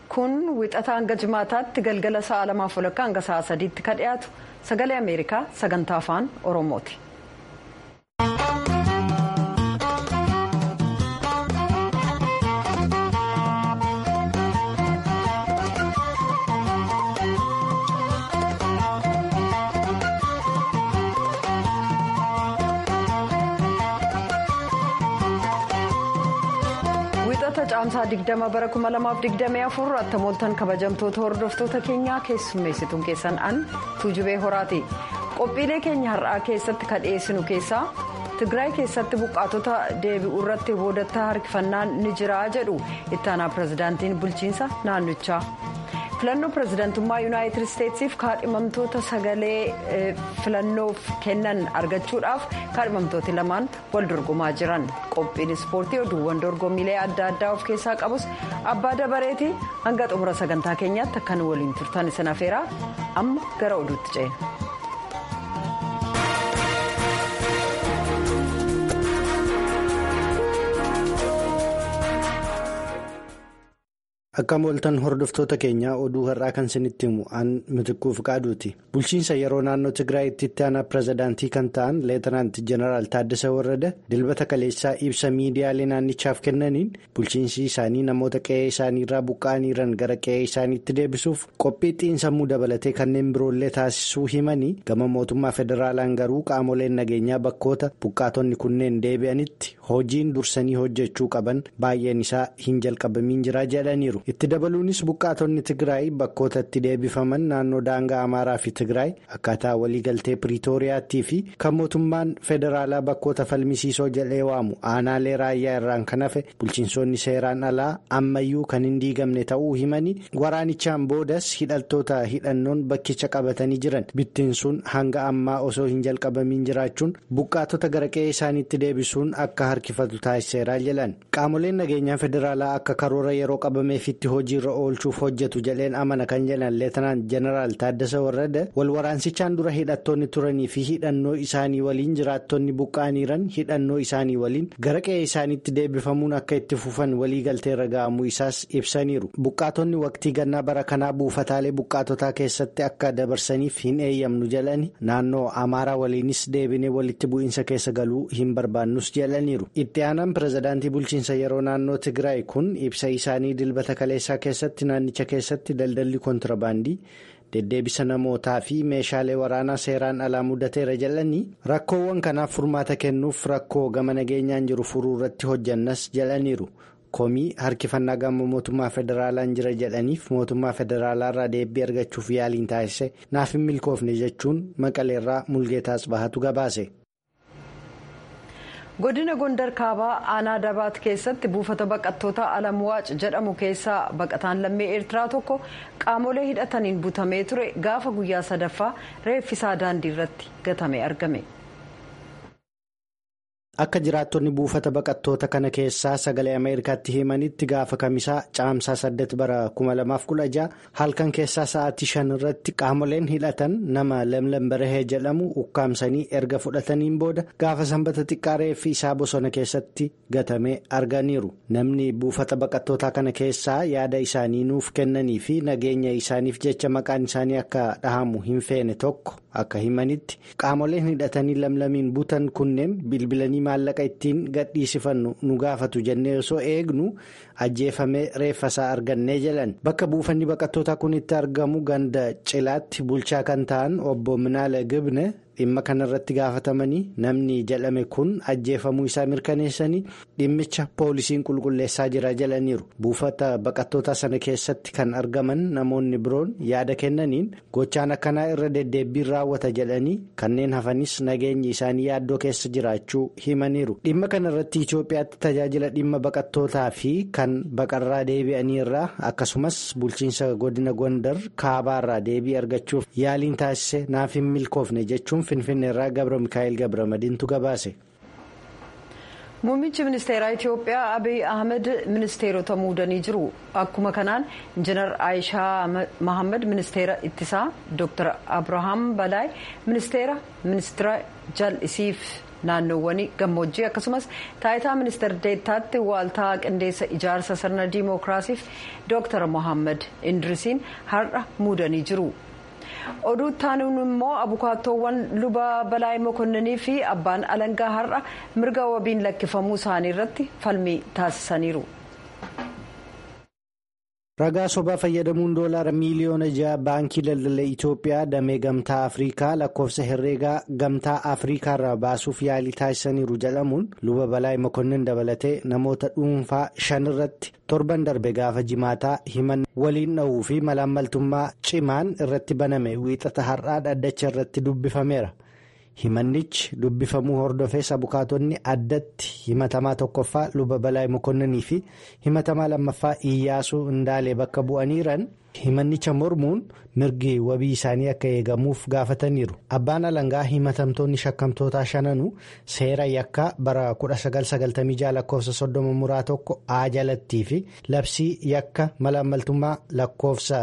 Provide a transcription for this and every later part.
kun wixata hanga jimaataatti galgala sa'a lamaaf walakkaa hanga sa'a sadiitti ka dhiyaatu sagalee ameerikaa sagantaa afaan oromooti. caamsaa 20 bara 2024 attamooltan kabajamtoota hordoftoota keenyaa keessummeessituun keessan an tuujubee horaati qophiilee keenya har'aa keessatti ka dhiyeessinu keessaa tigraay keessatti buqqaatota deebi'uu irratti boodattaa harkifannaan ni jira jedhu ittaanaa pirezidaantiin bulchiinsa naannichaa filannoo pirezidaantummaa yuunaayitid isteetsiif kaadhimamtoota sagalee filannoof kennan argachuudhaaf kaadhimamtooti lamaan wal dorgomaa jiran qophiin ispoortii oduuwwan dorgommiilee adda addaa of keessaa qabus abbaa dabareeti hanga xumura sagantaa keenyaatti akkan waliin turtan isin afeeraa amma gara oduutti ceena. Akkam ooltan hordoftoota keenyaa oduu har'aa kan isinitti himu an mitikkuuf qaaduuti. Bulchiinsa yeroo naannoo Tigraayitti itti aanaa pirezidaantii kan ta'an leetanaanti jeneraal Taaddasa Warrada dilbata kaleessaa ibsa miidiyaalee naannichaaf kennaniin bulchiinsi isaanii namoota qe'ee isaaniirraa buqqa'aniiran gara qe'ee isaaniitti deebisuuf qophii xiinsammuu dabalatee kanneen biroollee taasisuu himanii gama mootummaa federaalaan garuu qaamoleen nageenyaa bakkoota buqqaatonni kunneen deebi'anitti hojiin dursanii hojjechuu qaban baay'een isaa hin jalqabamiin jira jedhaniiru. itti dabaluunis buqqaatonni tigraay bakkoota itti deebifaman naannoo daangaa amaaraa fi tigraay akkaataa waliigaltee piriitooriyaattii fi kan mootummaan federaalaa bakkoota falmisiisoo jedhee waamu aanaalee raayyaa irraan kan hafe bulchiinsonni seeraan alaa ammayyuu kan hin diigamne ta'uu himanii waraanichaan boodas hidhaltoota hidhannoon bakkicha qabatanii jiran bittiin sun hanga ammaa osoo hin jalqabamiin jiraachuun buqqaatota gara qe'ee isaaniitti deebisuun akka harkifatu taasiseera jedhan qaamoleen nageenyaa federaalaa akka karoora yeroo qabameef itti hojiirra oolchuuf hojjetu jedheen amana kan jedhan leetanaan jeneraal taaddasa warrada wal waraansichaan dura hidhattoonni turanii fi hidhannoo isaanii waliin jiraattonni buqqaaniiran hidhannoo isaanii waliin gara qe'ee isaaniitti deebifamuun akka itti fufan waliigalteerra ga'amuu isaas ibsaniiru buqqaatonni waqtii gannaa bara kanaa buufataalee buqqaatotaa keessatti akka dabarsaniif hin eeyyamnu jedhani naannoo amaaraa waliinis deebinee walitti bu'iinsa keessa galuu hin barbaannus jedhaniiru itti aanaan pirezidaantii bulchiinsa yeroo naannoo tigraay kun ibsa isaanii dilbata kaleessaa keessatti naannicha keessatti daldalli kontirabaandii deddeebisa namootaa fi meeshaalee waraanaa seeraan alaa mudateera jedhanii rakkoowwan kanaaf furmaata kennuuf rakkoo gama nageenyaan jiru furuu irratti hojjannas jedhaniiru komii harkifannaa gama mootummaa federaalaan jira jedhaniif mootummaa federaalaarraa deebii argachuuf yaaliin taasise naaf hin milkoofne jechuun maqaleerraa mulgeetaas bahatu gabaase. godina gondar kaabaa aanaa dabaat keessatti buufata baqattoota alamwaac jedhamu keessaa baqataan lammii eertiraa tokko qaamolee hidhataniin butamee ture gaafa guyyaa sadaffaa reeffisaa daandii irratti gatame argame. akka jiraattonni buufata baqattoota kana keessaa sagalee ameerikaatti himanitti gaafa kamisaa caamsaa 8 bara 2016 halkan keessaa sa'aatii 5 irratti qaamoleen hidhatan nama lamlam barahee jedhamu ukkaamsanii erga fudhataniin booda gaafa sanbata xiqqaa reeffi isaa bosona keessatti gatamee arganiiru namni buufata baqattootaa kana keessaa yaada isaanii nuuf kennanii fi nageenya isaaniif jecha maqaan isaanii akka dhahamu hin feene tokko akka himanitti qaamoleen hidhatanii lamlamiin butan kunneen bilbilanii maallaqa ittiin gadhiisifannu nu gaafatu jennee osoo eegnu ajjeefamee reeffasaa argannee jedhan bakka buufanni baqattootaa kun itti argamu ganda cilaatti bulchaa kan ta'an obbo Minaala Gibne dhimma kanarratti gaafatamanii namni jedhame kun ajjeefamuu isaa mirkaneessanii dhimmicha poolisiin qulqulleessaa jira jedhaniiru buufata baqattootaa sana keessatti kan argaman namoonni biroon yaada kennaniin gochaan akkanaa irra deddeebbiin raawwata jedhanii kanneen hafanis nageenyi isaanii yaaddoo keessa jiraachuu himaniiru dhimma kanarratti Itoophiyaatti tajaajila dhimma baqattootaa fi kan baqarraa deebi'anii irraa akkasumas bulchiinsa godina gondar kaabaarraa deebii argachuuf yaaliin taasise naaf hin milkoofne jechuun. finfinneerraa gabra mikaa'el gabra madiintu gabaase. muummichi ministeeraa itiyoophiyaa abiy ahmed ministeerota muudanii jiru akkuma kanaan injinar aayishaa mahammad ministeera ittisaa dr abrahaam balaay ministeera ministeera jal'isiif naannoowwan gammoojjii akkasumas taayitaa ministeer deettaatti waaltaa qindeessa ijaarsa sirna diimookiraasiif dooktar mohaammed indrisiin har'a muudanii jiru. oduu taanuun immoo abukaattoowwan luba balaay mokonninii fi abbaan alangaa har'a mirga wabiin lakkifamuu isaanii irratti falmii taasisaniiru. ragaa sobaa fayyadamuun doolaara miiliyoona ja'a baankii daldala itiyoophiyaa damee gamtaa afriikaa lakkoofsa herreegaa gamtaa afriikaa irraa baasuuf yaalii taasisaniiru jedhamuun luba balaay mokonnin dabalatee namoota dhuunfaa shan irratti torban darbe gaafa jimaataa himan waliin dha'uu fi malaammaltummaa cimaan irratti baname wiixata har'aa dhaddacha irratti dubbifameera. himannichi dubbifamuu hordofees abukaatonni addatti himatamaa tokkoffaa luba balaay mokonninii fi himatamaa lammaffaa iyyaasuu indaalee bakka bu'aniiran himannicha mormuun mirgi wabii isaanii akka eegamuuf gaafataniiru abbaan alangaa himatamtoonni shakkamtootaa shananuu seera yakkaa bara 1996 lakkoofsa soddoma muraa tokko a jalattii fi labsii yakka malaammaltummaa lakkoofsa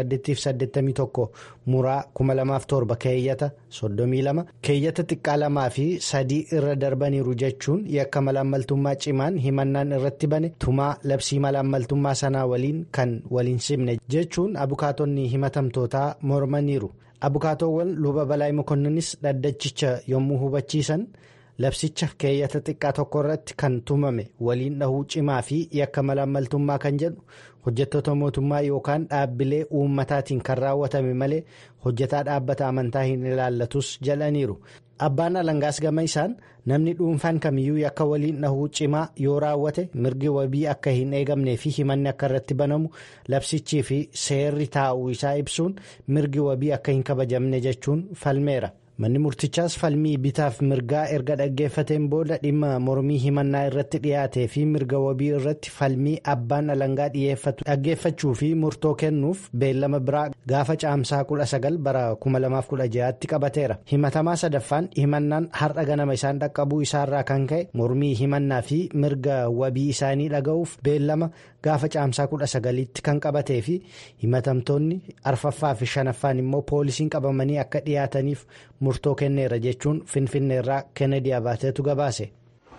881 muraa 2007 keeyyata 32 keeyyata xiqqaa lamaa fi sadii irra darbaniiru jechuun yakka malaammaltummaa cimaan himannaan irratti bane tumaa labsii malaammaltummaa sanaa waliin kan waliin simne jechuun abukaatonni himatamtootaa mormaniiru abukaatoowwan luba balaay mokonninis dhaddachicha yommuu hubachiisan labsicha keeyyata xiqqaa tokko irratti kan tumame waliin dhahuu cimaa fi yakka malaammaltummaa kan jedhu hojjettoota mootummaa yookaan dhaabbilee uummataatiin kan raawwatame malee hojjetaa dhaabbata amantaa hin ilaallatus jedhaniiru. abbaan alangaas gama isaan namni dhuunfaan kamiyyuu yakka waliin dhahuu cimaa yoo raawwate mirgi wabii akka hin eegamnee fi himanni akka irratti banamu labsichii fi seerri taa'uu isaa ibsuun mirgi wabii akka hin kabajamne jechuun falmeera. manni murtichaas falmii bitaaf mirgaa erga dhaggeeffateen booda dhimma mormii himannaa irratti dhiyaatee fi mirga wabii irratti falmii abbaan alangaa dhiyeeffatu dhaggeeffachuu fi murtoo kennuuf beellama biraa gaafa caamsaa 19 bara 2016tti qabateera himatamaa sadaffaan himannaan har'a ganama isaan dhaqqabuu isaarraa kan ka'e mormii himannaa fi mirga wabii isaanii dhaga'uuf beellama gaafa caamsaa 19tti kan qabatee fi himatamtoonni arfaffaa fi shanaffaan immoo poolisiin qabamanii akka dhiyaataniif murtoo kenneera jechuun finfinneerraa kennedy abaateetu gabaase.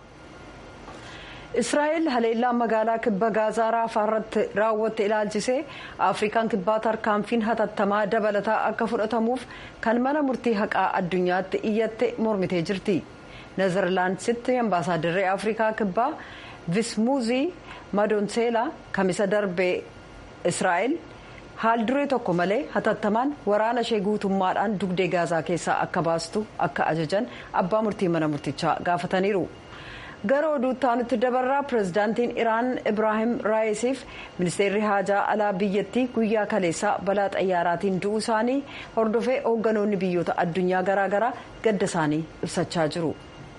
israa'el haleellaa magaalaa kibba gaazaa raafaa irratti raawwatte ilaalchisee afrikaan kibbaa tarkaanfiin hatattamaa dabalataa akka fudhatamuuf kan mana murtii haqaa addunyaatti iyyatte mormitee jirti nezerlaandsitti ambaasaaddarri afrikaa kibbaa vismuuzii madoonseelaa kamisa darbee israa'el. haal duree tokko malee hatattamaan waraana ishee guutummaadhaan dugdee gaazaa keessaa akka baastu akka ajajan abbaa murtii mana murtichaa gaafataniiru. gara oduutti aanutti dabarraa pirezidaantiin iraan ibraahim raayisiif ministeerri haajaa alaa biyyattii guyyaa kaleessaa balaa xayyaaraatiin du'uu isaanii hordofee hoogganoonni biyyoota addunyaa garaagaraa gadda isaanii ibsachaa jiru.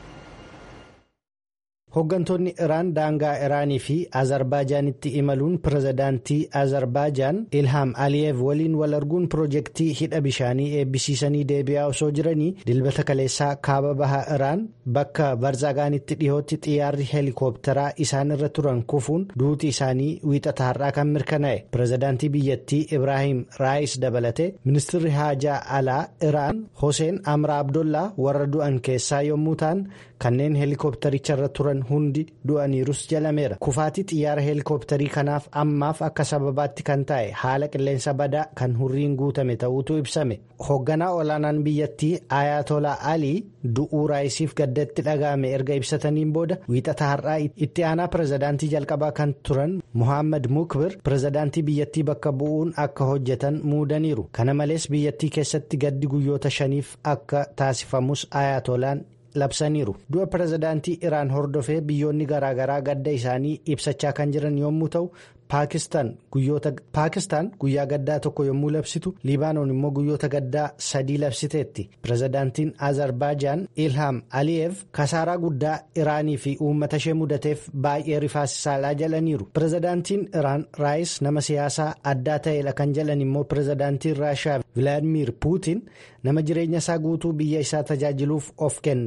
Hooggantoonni Iraan daangaa Iraanii fi Azerbaaijaanitti imaluun pirezidaantii Azerbaijaan Ilhaam Aliyev waliin wal arguun piroojeektii hidha bishaanii eebbisiisanii deebi'aa osoo jiranii dilbata kaleessaa kaaba bahaa Iraan bakka Barzagaanitti dhihootti xiyyaarri heelikoopteraa isaan irra turan kufuun duuti isaanii wiixata har'aa kan mirkanaa'e. Pirezidaantii biyyattii Ibraahim Raayis dabalatee ministirri haajaa alaa Iraan Hoseen Amra Abdollaa warra du'an keessaa yommuu ta'an kanneen heelikooptericharra turan hundi du'aniirus jalameera kufaatii xiyyaara heelikoopterii kanaaf ammaaf akka sababaatti kan ta'e haala qilleensa badaa kan hurriin guutame ta'uutu ibsame hoogganaa olaanaan biyyattii ayatolaa alii du'uu raayisiif gaddatti dhaga'ame erga ibsataniin booda wiixata har'aa itti aanaa pirezidaantii jalqabaa kan turan muhammad mukbir pirezidaantii biyyattii bakka bu'uun akka hojjetan muudaniiru kana malees biyyattii keessatti gaddi guyyoota shaniif akka taasifamus ayatolaan. labsaniiru du'a pirezidaantii iraan hordofee biyyoonni garaagaraa gadda isaanii ibsachaa kan jiran yommuu ta'u paakistaan guyyaa gaddaa tokko yommuu labsitu libaanoon immoo guyyoota gaddaa sadii labsiteetti pirezidaantiin azerbaijaan ilhaam aliyev kasaaraa guddaa iraanii fi uummata ishee mudateef baay'ee rifaasisaadhaa jedhaniiru pirezidaantiin iraan raayis nama siyaasaa addaa ta'edha kan jedhan immoo pirezidaantiin raashiyaa vilaadimiir puutiin nama jireenya isaa guutuu biyya isaa tajaajiluuf of kenne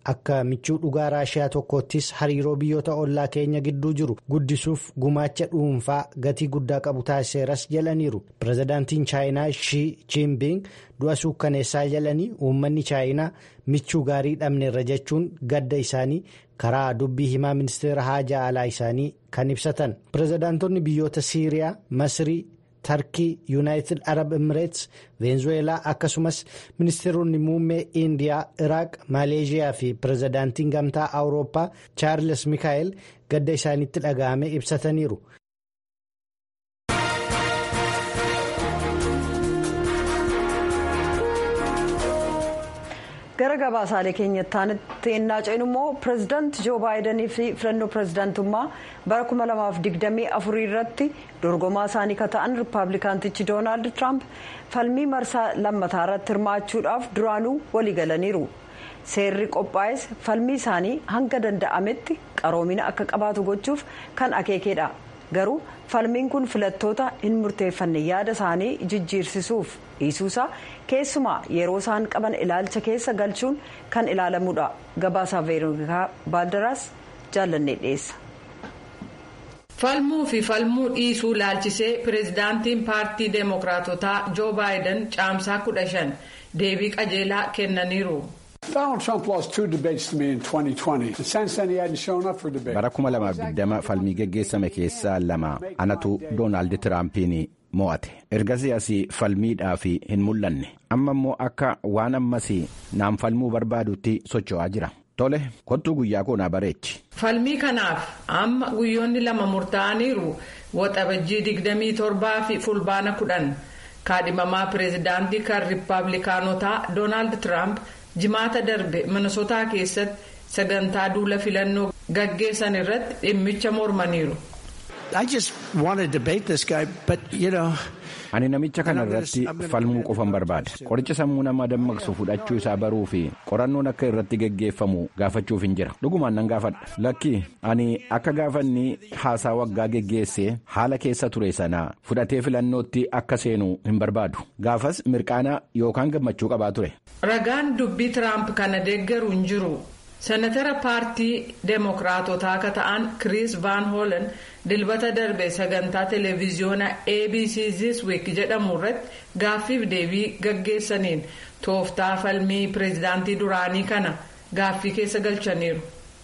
akka michuu dhugaa raashiyaa tokkoottis hariiroo biyyoota ollaa keenya gidduu jiru guddisuuf gumaacha dhuunfaa gatii guddaa qabu taasiseeras jedhaniiru pirezidaantiin chaayinaa shii jinping du'a suukkaneessaa jedhanii uummanni chaayinaa michuu gaarii dhabneerra jechuun gadda isaanii karaa dubbii himaa ministeera haajaa alaa isaanii kan ibsatan pirezidaantonni biyyoota siiriyaa masrii. tarkii yuunaayitid arab emireets veenzuweelaa akkasumas ministeeronni muummee indiyaa iraaq maaleeshiyaa fi pirezidaantiin gamtaa awurooppaa chaarles mikaa'el gadda isaanitti dhaga'ame ibsataniiru. gara gabaasaalee keenyatti ennaa ceenu immoo pireezidaanti joo baayidanii fi filannoo pireezidaantummaa bara 2024 irratti dorgomaa isaanii kan ta'an riippaabilikaantichi doonaald tiraamp falmii marsaa lammataa irratti hirmaachuudhaaf duraanuu waliigalaniiru seerri qophaa'es falmii isaanii hanga danda'ametti qaroomina akka qabaatu gochuuf kan akeekedha garuu falmiin kun filattoota hin murteeffanne yaada isaanii jijjiirsisuuf dhiisuusaa keessumaa yeroo isaan qaban ilaalcha keessa galchuun kan ilaalamudha gabaasaa veeroonikaa baaldaraas jaallannee dhiyeessa. falmuu fi falmuu dhiisuu laalchisee pireezidaantiin paartii deemokiraatotaa joo baayiden caamsaa kudha shan deebii qajeelaa kennaniiru. bara 2020 falmii geggeessame keessaa lama anatu doonaald tiraampiin mo'ate ergasii asii falmiidhaaf hin mul'anne amma immoo akka waan ammas naan falmuu barbaadutti socho'aa jira tole kottuu guyyaa koonaa bareechi. falmii kanaaf amma guyyoonni lama murtaa'aniiru waxabajjii 27 fi fulbaana 10 kaadhimamaa pireezidaantii kan riippaabilikaanotaa doonaald tiraamp. jimaata darbe minisotaa keessatti sagantaa duula filannoo gaggeessan irratti dhimmicha mormaniiru. ani namicha kana irratti falmuu qofan barbaada qoricha sammuu namaa dammaqsu fudhachuu isaa baruu fi qorannoon akka irratti geggeeffamu gaafachuuf hin jira dhugumaan nan gaafadha lakki ani akka gaafanni haasaa waggaa geggeessee haala keessa ture sanaa fudhatee filannootti akka seenu hin barbaadu gaafas mirqaana yookaan gammachuu qabaa ture. ragaan dubbii tiraamp kana deeggaru hin jiru. senatara paartii deemokiraatotaa akka ta'an kiriis vaan hoolan dilbata darbe sagantaa televiziyoona abc this week jedhamu irratti gaaffiif deebii gaggeessaniin tooftaa falmii pireezidaantii duraanii kana gaaffii keessa galchaniiru.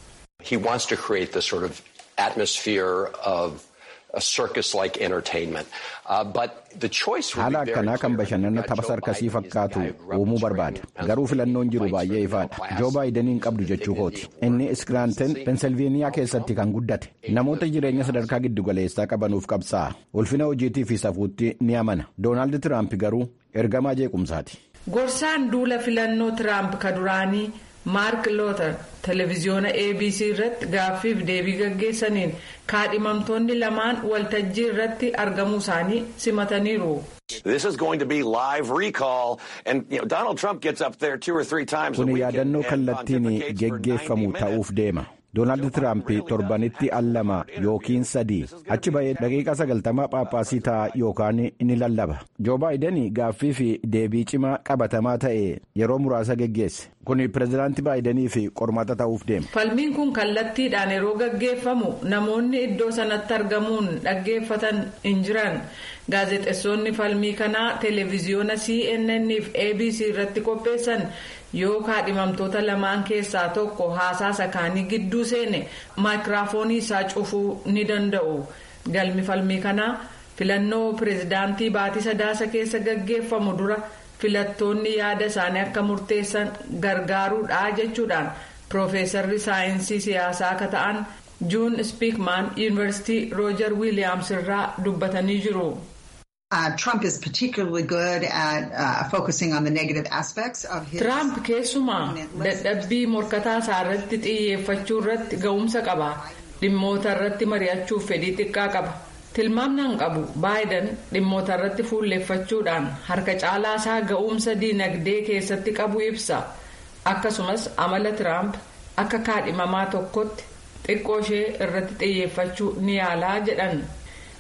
He wants to create this sort of atmosphere of a circus-like entertainment. Uh, but the choice will haala be very akkanaa kan clear. bashannana tapha sarkasii fakkaatu uumuu barbaada garuu filannoon jiru baay'ee ifaadha joo baayidaniin qabdu jechuu kooti inni iskiraanten pensilveeniyaa keessatti kan guddate namoota jireenya sadarkaa giddugaleessaa qabanuuf qabsaa'a ulfina hojiitii fi safuutti ni amana doonaald tiraamp garuu ergamaa jeequmsaati. gorsaan duula filannoo tiraamp ka duraanii maark lootar televiziyoona abc irratti gaaffiif deebii gaggeessaniin kaadhimamtoonni lamaan waltajjii irratti argamuu isaanii simataniiru. This is going to be live recall, and you know Donald Trump gets up there two or three times a kun week yaadannoo and, and kallattiin pontificates for 90 geggeeffamu minutes. ta'uuf deema doonaald tiraamp torbanitti al lama yookiin sadii achi ba'ee daqiiqaa sagaltamaa paappaasii ta'a yookaan ni lallaba joo baayiden gaaffii fi deebii cimaa qabatamaa ta'e yeroo muraasa geggeesse kun pireezidaantii baayidanii fi qormaata ta'uuf deema. falmiin kun kallattiidhaan yeroo gaggeeffamu namoonni iddoo sanatti argamuun dhaggeeffatan hin jiran gaazexeessonni falmii kanaa televiziyoona cnn fi abc irratti qopheessan yoo kaadhimamtoota lamaan keessaa tokko haasaa sakaanii gidduu seene maayikiraafoonii isaa cufuu ni danda'u galmi falmii kanaa filannoo pireezidaantii baatii sadaasa keessa gaggeeffamu dura filattoonni yaada isaanii akka murteessan gargaaruudha jechuudhaan piroofeesarri saayinsii siyaasaa akka ta'an juun spiikmaan yuunivarsiitii roojar wiiliyaams irraa dubbatanii jiru. Uh, Trump is particularly good at uh, focusing on the negative aspects of his. Tiraamp keessumaa dadhabbii morkataa isaa irratti xiyyeeffachuu irratti ga'umsa qaba. Dhimmoota irratti mari'achuuf fedhii xiqqaa qaba. Tilmaamnaan qabu baayiden dhimmoota irratti fuulleeffachuudhaan harka caalaa isaa ga'umsa diinagdee keessatti qabu ibsa. Akkasumas amala Tiraamp akka kaadhimamaa tokkotti xiqqoo ishee irratti xiyyeeffachuu ni yaalaa jedhan.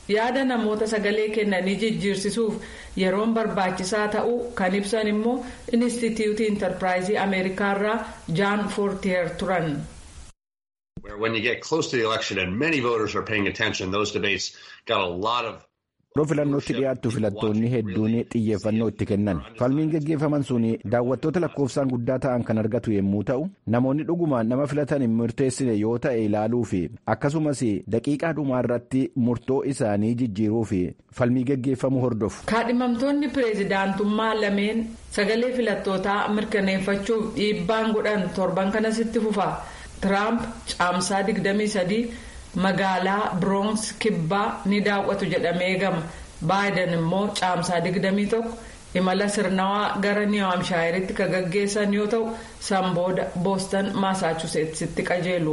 yaada namoota sagalee kennanii jijjiirsisuuf yeroon barbaachisaa ta'uu kan ibsan immoo inistituutii intarpiraayizii ameerikaarraa jaan foortiyer turan. When you get close to the election and many voters are paying attention, those debates got a lot of Yeroo filannootti dhiyaattu filattoonni hedduun xiyyeeffannoo itti kennan falmiin gaggeeffaman sun daawwattoota lakkoofsaan guddaa ta'an kan argatu yommuu ta'u namoonni dhugumaan nama filatan hin murteessine yoo ta'e ilaaluu fi akkasumas daqiiqaa dhumaa irratti murtoo isaanii jijjiiruu fi falmii gaggeeffamu hordofu. kaadhimamtoonni pireezidaantummaa lameen sagalee filattootaa mirkaneeffachuuf dhiibbaan godhan torban kanasitti fufa tiraamp caamsaa 23. magaalaa biroons kibbaa ni daawwatu jedhamee eegama baayiden immoo caamsaa 21 imala sirnawaa gara niiwamshaayiritti kan gaggeessan yoo ta'u san booda boostan maasaachuseetsitti qajeelu.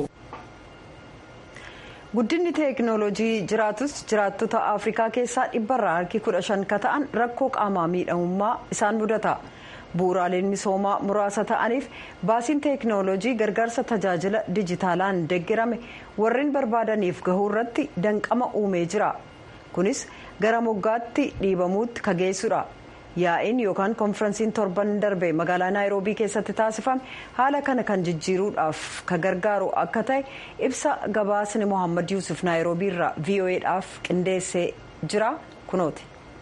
guddinni teeknooloojii jiraatus jiraattota afrikaa keessaa dhibbarraa harki kudha shan ka ta'an rakkoo qaamaa miidhamummaa isaan mudata. bu'uuraaleen misoomaa muraasa ta'aniif baasiin teeknooloojii gargaarsa tajaajila dijitaalaan deeggarame warreen barbaadaniif gahuu irratti danqama uumee jira kunis gara moggaatti dhiibamuutti ka geessudha yaa'iin yookaan konferensiin torban darbe magaalaa naayiroobii keessatti taasifame haala kana kan jijjiiruudhaaf ka gargaaru akka ta'e ibsa gabaasni mohaammed yuusuf naayiroobii irraa vo'edhaaf qindeessee jira kunooti.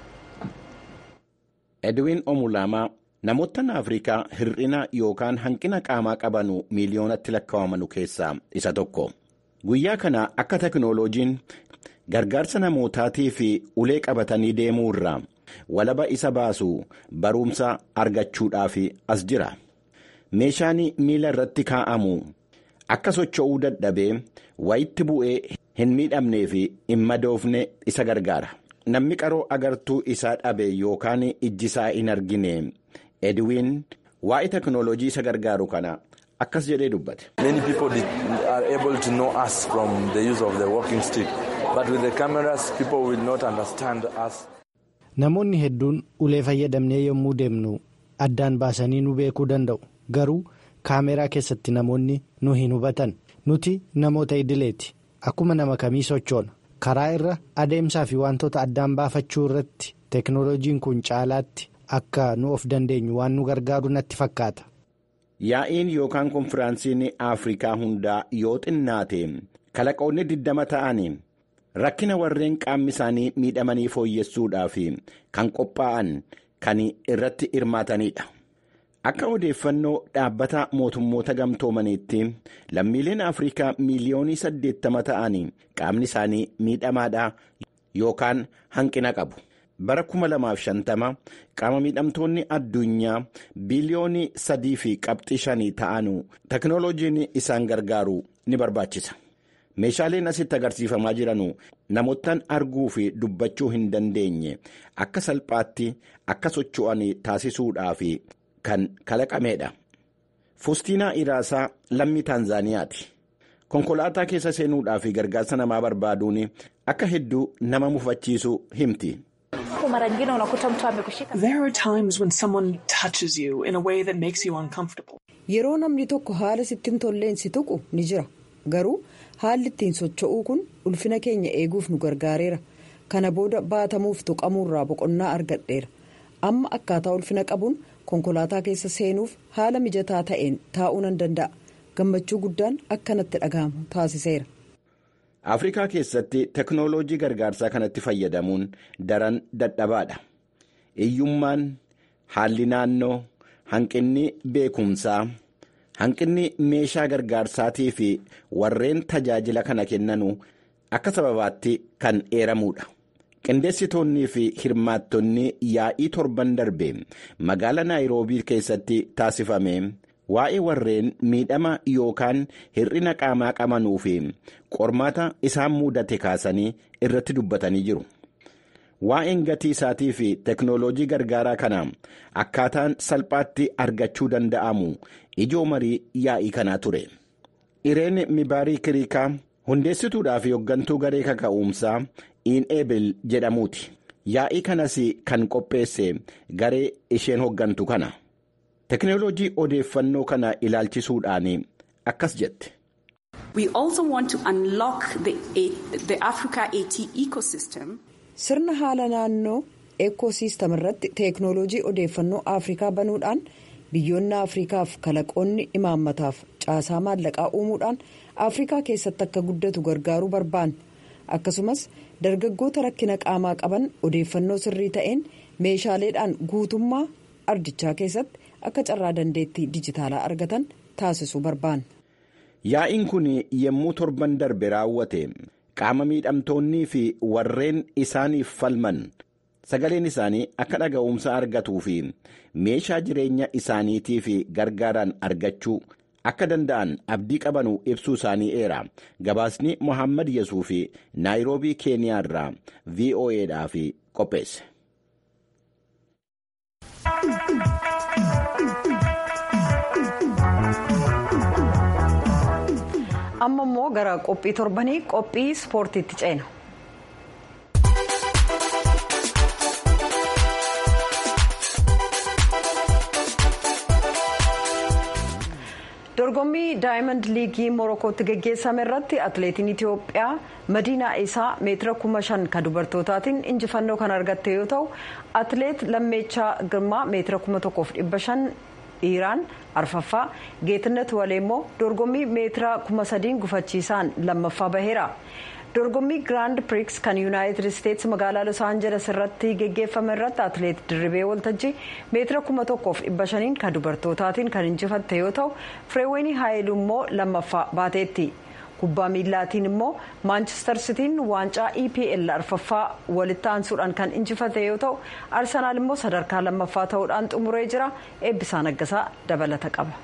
edwin omulaamaa. namoottan afrikaa hir'ina yookaan hanqina qaamaa qabanu miiliyoonatti lakkaawamanu keessaa isa tokko guyyaa kana akka teknooloojiin gargaarsa namootaatii fi ulee qabatanii deemuu irraa walaba isa baasu barumsa argachuudhaaf as jira meeshaan miila irratti kaa'amu akka socho'uu dadhabee wayitti bu'ee hin miidhamnee fi hin madoofne isa gargaara namni qaroo agartuu isaa dhabe yookaan ijjisaa hin argine. edwin waa'ee teknooloojii isa gargaaru kana akkas jedhee dubbate. many people are able to know us from the use of the walking stick but with the cameras people will not understand us. namoonni hedduun ulee fayyadamnee yommuu deemnu addaan baasanii nu beekuu danda'u garuu kaameraa keessatti namoonni nu hin hubatan nuti namoota idileeti akkuma nama kamii sochoona karaa irra adeemsaa fi wantoota addaan baafachuu irratti teknooloojiin kun caalaatti. akka nu of dandeenyu waan nu gargaaru natti fakkaata. Yaa'iin yookaan konfiraansiin Afrikaa hundaa yoo xinnaate kalaqoonni diddama ta'an rakkina warreen qaamni isaanii miidhamanii fooyyessuudhaaf kan qophaa'an kan irratti hirmaatanidha. Akka odeeffannoo dhaabbata mootummoota gamtoomaniitti lammiileen Afrikaa miiliyoonii saddeettama ta'an qaamni isaanii miidhamaadha yookaan hanqina qabu. bara 2050 qaama miidhamtoonni addunyaa biliyoonii sadii fi qabxii shanii ta'anu teknooloojiin isaan gargaaru ni barbaachisa meeshaaleen asitti agarsiifamaa jiranu namoottan arguu fi dubbachuu hin dandeenye akka salphaatti akka socho'an taasisuudhaaf kan kalaqameedha fustiinaa iraasaa lammii taanzaaniyaati konkolaataa keessa seenuudhaaf gargaarsa namaa barbaaduun akka hedduu nama mufachiisu himti. There are times when someone touches you in a way that makes you uncomfortable. Yeroo namni tokko haala sitti hin tolleen si tuqu ni jira. Garuu haalli ittiin socho'uu kun ulfina keenya eeguuf nu gargaareera. Kana booda baatamuuf tuqamuurraa boqonnaa argadheera. Amma akkaataa ulfina qabuun konkolaataa keessa seenuuf haala mijataa ta'een taa'uu nan danda'a. Gammachuu guddaan akkanatti dhaga'amu taasiseera. afrikaa keessatti teknooloojii gargaarsaa kanatti fayyadamuun daran dadhabaadha hiyyummaan haalli naannoo hanqinni beekumsaa hanqinni meeshaa gargaarsaatii fi warreen tajaajila kana kennanu akka sababaatti kan eeramuudha qindeessitoonnii fi hirmaattonni yaa'ii torban darbe magaala naayiroobii keessatti taasifame. waa'ee warreen miidhama yookaan hir'ina qaamaa qabanuu fi qormaata isaan mudate kaasanii irratti dubbatanii jiru. Waa'een gatii isaatii fi teknooloojii gargaaraa kana akkaataan salphaatti argachuu danda'amu ijoo marii yaa'ii kanaa ture. Ireen Mibaarii Kiriikaa hundeessituudhaa fi hooggantuu garee kaka'umsaa Iineebil jedhamuuti. Yaa'ii kanas kan qopheesse garee isheen hooggantu kana. Teknooloojii odeeffannoo kana ilaalchisuudhaan akkas jette. We also want to unlock the, the Africa AT ecosystem. Sirna haala naannoo ekoosiistem irratti teeknooloojii odeeffannoo Afrikaa banuudhaan biyyoonni Afrikaaf kalaqoonni imaammataaf caasaa maallaqaa uumuudhaan Afrikaa keessatti akka guddatu gargaaruu barbaanna. Akkasumas dargaggoota rakkina qaamaa qaban odeeffannoo sirrii ta'een meeshaaleedhaan guutummaa ardichaa keessatti akka carraa dandeettii dijitaalaa argatan taasisuu barbaanna. Yaa'iin kun yommuu torban darbe raawwate qaama miidhamtoonnii fi warreen isaaniif falman sagaleen isaanii akka dhaga'umsa argatuu fi meeshaa jireenya isaaniitiif gargaaran argachuu akka danda'an abdii qabanuu ibsuu isaanii eera gabaasni mohaammed yesuuf naayiroobii keeniyaa irraa voa'dhaaf qopheesse. amma immoo gara qophii torbanii qophii ispoortiitti ceena. dorgommii daayimand liigii morokootti geggeessame irratti atileetiin itiyoophiyaa madiinaa isaa meetira kuma shan kan dubartootaatiin injifannoo kan argatte yoo ta'u atileet lammeechaa girmaa meetira kuma tokkoof dhibba shan dhiiraan arfaffaa geetinet walee immoo dorgommii meetira kuma sadiin gufachiisaan lammaffaa baheera. dorgommii giraand piriks kan yuunaayitid isteetsi magaalaa los aanjeles irratti geggeeffame irratti atileet dirribee waltajjii meetira kuma tokkoof dhibba shaniin kan dubartootaatiin kan injifatte yoo ta'u fireewwenii haayilu immoo lammaffaa baateetti kubbaa miilaatiin immoo maanchestar sitiin waancaa epl arfaffaa walitti aansuudhaan kan injifate yoo ta'u arsenaal immoo sadarkaa lammaffaa ta'uudhaan xumuree jira eebbisaa naggasaa dabalata qaba.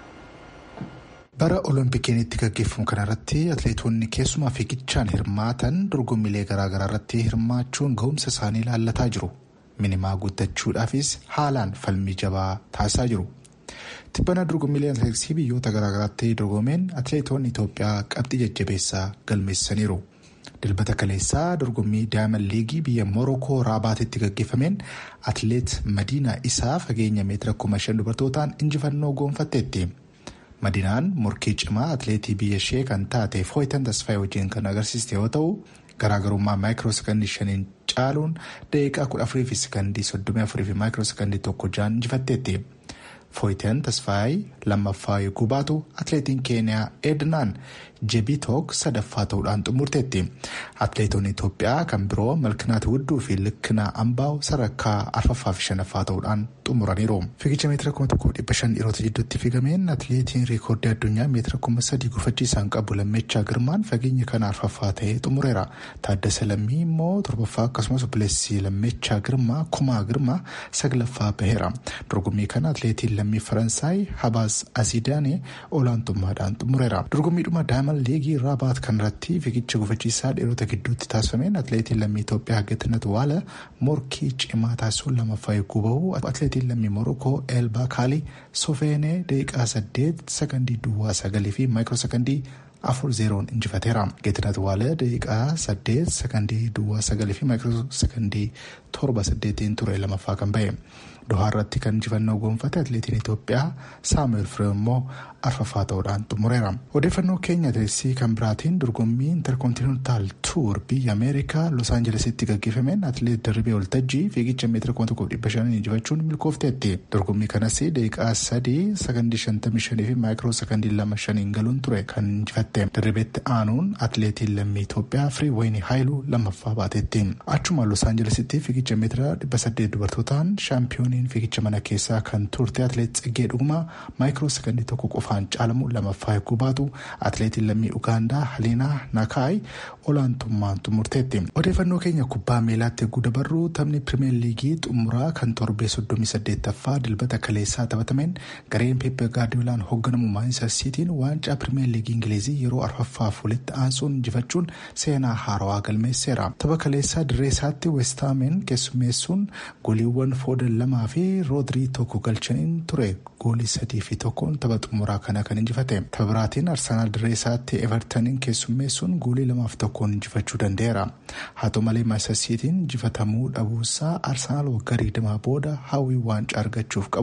bara oloompikiin itti gaggeeffamu kanarratti atileetonni keessumaa fiigichaan hirmaatan dorgommiilee garaagaraa irratti hirmaachuun ga'umsa isaanii ilaallataa jiru minimaa guuttachuudhaafis haalaan falmii jabaa taasisaa jiru tibbana dorgommiilee atileetiksii biyyoota garaagaraatti dorgomeen atileetonni itoophiyaa qabxii jajjabeessaa galmeessaniiru dilbata kaleessaa dorgommii daayimand liigii biyya morokoo raabaatitti gaggeeffameen atileet madiinaa isaa fageenya meetira kuma shan dubartootaan injifannoo goonfatteetti. madinaan morkii cimaa atileetii biyya ishee kan taate fooyitan tasfaayee wajjin kan agarsiiste yoo ta'u garaagarummaa maayikiroo sekandii shaniin caaluun daqiiqaa kudha afurii fi sekandii soddomii afurii fi maayikiroo sekandii tokko jaan injifatteetti. fooyitan tasfaayee lammaffaa yogguu baatu atileetiin keeniyaa ednaan jebitook sadaffaa ta'uudhaan xumurteetti. atileetonni itoophiyaa kan biroo malkinaat wudduu fi likkinaa ambaaw sadarkaa arfaffaa fi shanaffaa ta'uudhaan xumuraniiru. fiigicha meetira kuma tokkoo dhibba shan dhiirota jidduutti fiigameen atileetiin riikoordii addunyaa meetira kuma sadii gufachiisaan qabu lammechaa girmaan fageenya kana arfaffaa ta'ee xumureera. taaddasa lammii immoo torbaffaa akkasumas obboleessi lammechaa girmaa kumaa girmaa saglaffaa baheera. dorgommii kana atileetiin lammii faransaay habaas asiidaanii olaantummaadhaan xumureera. dorgommiidhuma daayimand liigii raabaat kanarratti fiigicha gufachiisaa dhiirota gidduutti taasifameen atileetiin lammii Itoophiyaa Geetinet Waala morkii cimaa taasisuun lammaffaa yogguu bahu atileetiin lammii Morokoo Eelbaa Kaalii Sofeenee daqiiqaa saddeet sakandii duwwaa sagalii fi maayikiroo sakandii afur zeeroon injifateera. Geetinet Waala daqiiqaa saddeet sakandii duwwaa sagalii fi maayikiroo sakandii torba saddeetiin ture lamaffaa kan bahe. Dohaa irratti kan injifannoo goonfate atileetiin Itoophiyaa Saamu'eel Firee immoo arfaffaa ta'uudhaan xumureera. Odeeffannoo keenya atileetiksii kan biraatiin dorgommii interkontinentaal tuur biyya Ameerikaa Los Aanjelesitti gaggeeffameen atileet Dirribee Waltajjii fiigicha meetira kuma tokkoof dhibba shaniin injifachuun milkoofteetti. Dorgommii kanas daqiiqaa sadii sakandii shantamii shanii fi maayikiroo sakandii lama shaniin galuun ture kan injifatte. Dirribeetti aanuun atileetiin lammii Itoophiyaa Firii Wayinii Haayiluu lammaffaa baateetti. Achuma Los Aanjelesitti fiigicha meetira dhibba saddeet dubartootaan shaampiyoonii fiigicha mana keessaa kan turte atileet Tsiggee Dhugumaa maayikiroo sakandii tokko qofaan caalamu lamaffaa yogguu baatu atileetiin lammii Ugaandaa Haliinaa Nakaay olaantummaan xumurteetti. Odeeffannoo keenya kubbaa miilaatti yogguu dabarru taphni pirimeer liigii xumuraa kan torbee soddomii saddeettaffaa dilbata kaleessaa taphatameen gareen peepe gaardiyoolaan hoogganamu maanchister siitiin waancaa pirimeer liigii ingilizii yeroo arfaffaaf walitti aansuun injifachuun seenaa haarawaa galmeesseera. Tapha kaleessaa dirree isaatti westaameen keessummeessuun goliiwwan foodan lamaa fi roodirii tokko galchaniin ture goolii sadii fi tokkoon tapha xumuraa kana kan injifate tapha biraatiin arsenaal dirree isaatti evertaniin keessummeessuun goolii lamaaf tokkoon injifachuu danda'eera haa ta'u malee maanchister siitiin injifatamuu dhabuusaa arsenaal waggaa digdamaa booda hawwii waancaa argachuuf qabu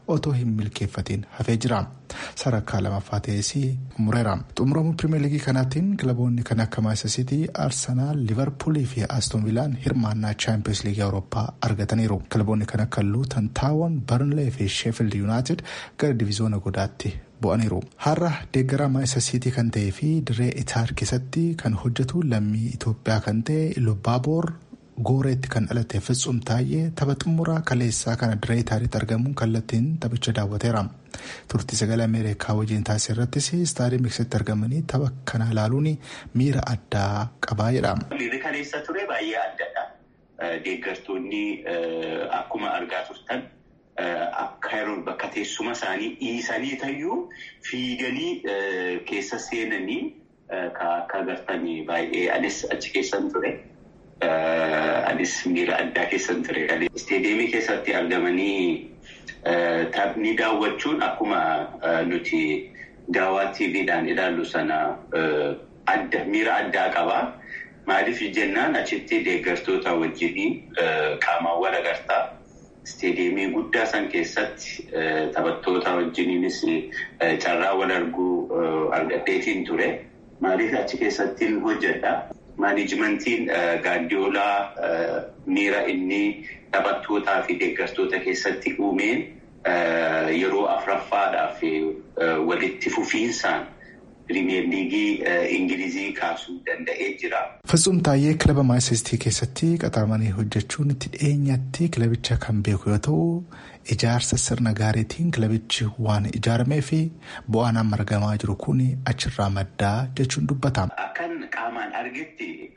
otoo hin milkeeffatiin hafee jira sadarkaa lamaffaa ta'es mureera xumuramuu pirimeer liigii kanaatiin kilaboonni kan akka maayisasiitii arsenaal liverpuulii fi aston vilaan hirmaannaa chaampiyoons liigii awurooppaa argataniiru kilaboonni kan akka luutan taawon barnlee fi sheefild yuunaayitid gara divizoona godaatti bu'aniiru har'a deeggaraa maayisasiitii kan ta'ee fi dirree itaar keessatti kan hojjetu lammii itoophiyaa kan ta'e lubbaaboor gooreetti kan dhalate Fitsum Taayyee tapha xumuraa kaleessaa kana dirree itaaritti argamuun kallattiin taphicha daawwateera. turtii sagalee ameerikaa wajjin taasise irrattis istaadiyoomii keessatti argamanii tapha kana ilaaluun miira addaa qabaa jedha. Miirri kaleessa ture baay'ee addadha. Deeggartoonni akkuma argaa turtan akka yeroo bakka teessuma isaanii dhiisanii tayyuu fiiganii keessa seenanii akka agartanii baay'ee anis achi keessan ture. Anis miira addaa keessan ture. Isteediyeemii keessatti argamanii taphni daawwachuun akkuma nuti daawwaa TV'dhaan ilaallu sana adda miira addaa qaba. Maaliif jennaan achitti deeggartoota wajjin qaamaan wal agartaa. Isteediyeemii guddaa san keessatti taphattoota wajjiniinis carraa wal arguu argadheetiin ture. Maaliif achi keessatti hojjedha. Maanijimentiin gaaddiyoolaa miira inni taphattootaa fi deeggartoota keessatti uumeen yeroo afuraffaadhaaf walitti fufiinsaan pirimeer liigii ingilizii kaasuu danda'ee jira. Fitsum Taayyee kilaba maayisasiitii keessatti qaxaramanii hojjechuun itti dhiyeenyatti kilabicha kan beeku yoo ta'u ijaarsa sirna gaariitiin kilabichi waan ijaaramee fi bu'aan amma argamaa jiru kun achirraa maddaa jechuun dubbatama. Akkan qaamaan argetti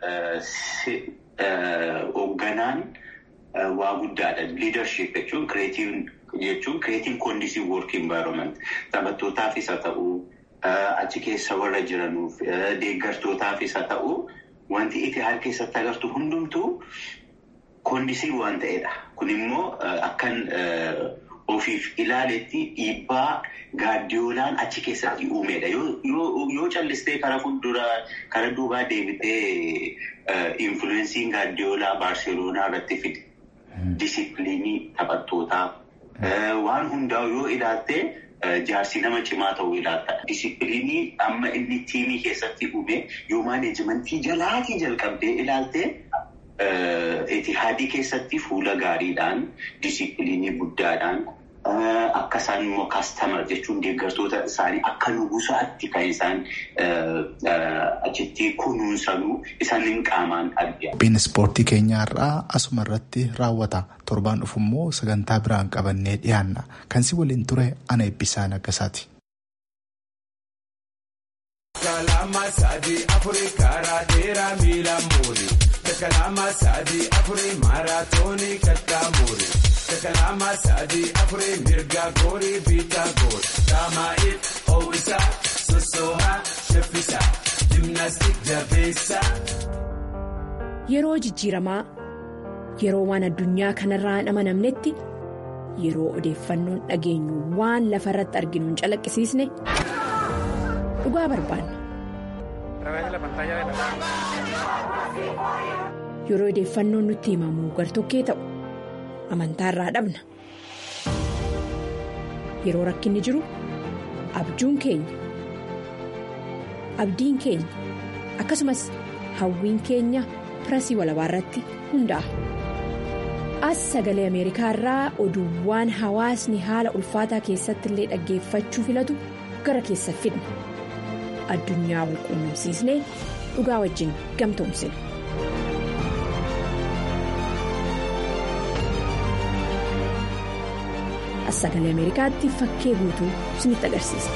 hoogganaan waa guddaadha. Liidarship jechuun kireetiin jechuun kireetiin koondisii woork envaayirooment taphattootaafis haa ta'uu achi keessa warra jiranuuf deeggartootaafis haa ta'uu wanti itti haala keessatti agartu hundumtuu koondisii waan ta'edha. Kun immoo akkan ofiif ilaaletti dhiibbaa gaaddiyoolaan achi keessatti uumedha. Yoo callistee karaa fuulduraa karaa duubaa deebitee influensiin gaaddiyoolaa baarseloonaa irratti fide. Disipiliinii taphattootaa waan hundaa yoo ilaalte jaarsi nama cimaa ta'uu ilaalta. Disipiliinii amma inni tiimii keessatti uume yoo maaneejimentii jalaatii jalqabdee ilaalte itihaadii keessatti fuula gaariidhaan disipiliinii guddaadhaan akka isaan immoo kaastamar jechuun deeggartoota isaanii akka nugusaatti kan isaan achitti kunuunsanuu isaaniin qaamaan argina. Qophiin ispoortii keenyaa irraa asuma irratti raawwata. Torbaan dhufu immoo sagantaa biraan qabannee dhiyaanna. Kan si waliin ture ana eebbisaa naggasaati. Kalama sadii afurii karaa dheeraa miila muuri. Kalama sadii afurii maaraatoonii kattaa muuri. Kalama sadii afurii mirga goorii biitaa goori. Daamaa'iif ho'isaa sossoohaa shaffisaa jimnaastik jabeessaa. Yeroo jijjiiramaa yeroo waan addunyaa kanarraa hin amanamnetti yeroo odeeffannoon dhageenyu waan lafa irratti arginu hin calaqqisiisne dhugaa barbaanna. Yeroo odeeffannoon nutti himamu gartokkee ta'u amantaa irraa dhabna. Yeroo rakkinni jiru abjuun keenya abdiin keenya akkasumas hawwiin keenya pirasii walabaa irratti hundaa'a. As sagalee Ameerikaa irraa oduuwwan hawaasni haala ulfaataa keessatti illee dhaggeeffachuu filatu gara keessa fidna. Addunyaa wal quunnamsiisnee dhugaa wajjin gamtoomsina. As sagalee Ameerikaatti fakkee guutuu isinitti agarsiisa.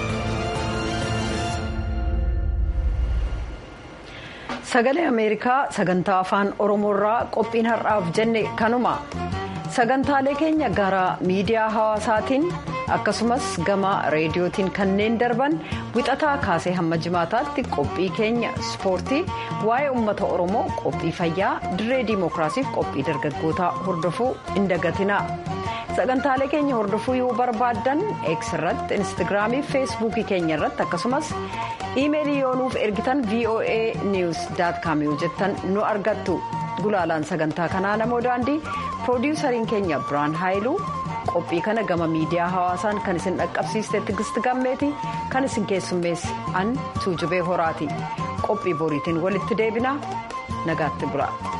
Sagalee Ameerikaa sagantaa afaan Oromoorraa qophiin har'aaf jenne kanuma. Sagantaalee keenya gara miidiyaa hawaasaatiin akkasumas gama reediyootiin kanneen darban wixataa kaasee hamma jimaataatti qophii keenya ispoortii waa'ee uummata oromoo qophii fayyaa dirree diimokiraasiif qophii dargaggootaa hordofuu hin dagatina sagantaalee keenya hordofuu yoo barbaaddan eeks irratti instagiraamii fi feesbuukii keenya irratti akkasumas iimeelii yoo nuuf ergitan voa news com yoo jettan nu argattu gulaalaan sagantaa kanaa namoo daandii piroodiwusariin keenya biraan haayiluu qophii kana gama miidiyaa hawaasaan kan isin dhaqqabsiiste tigisti gammeeti kan isin keessummeesse an tuujubee horaati qophii boriitiin walitti deebina nagaatti bula.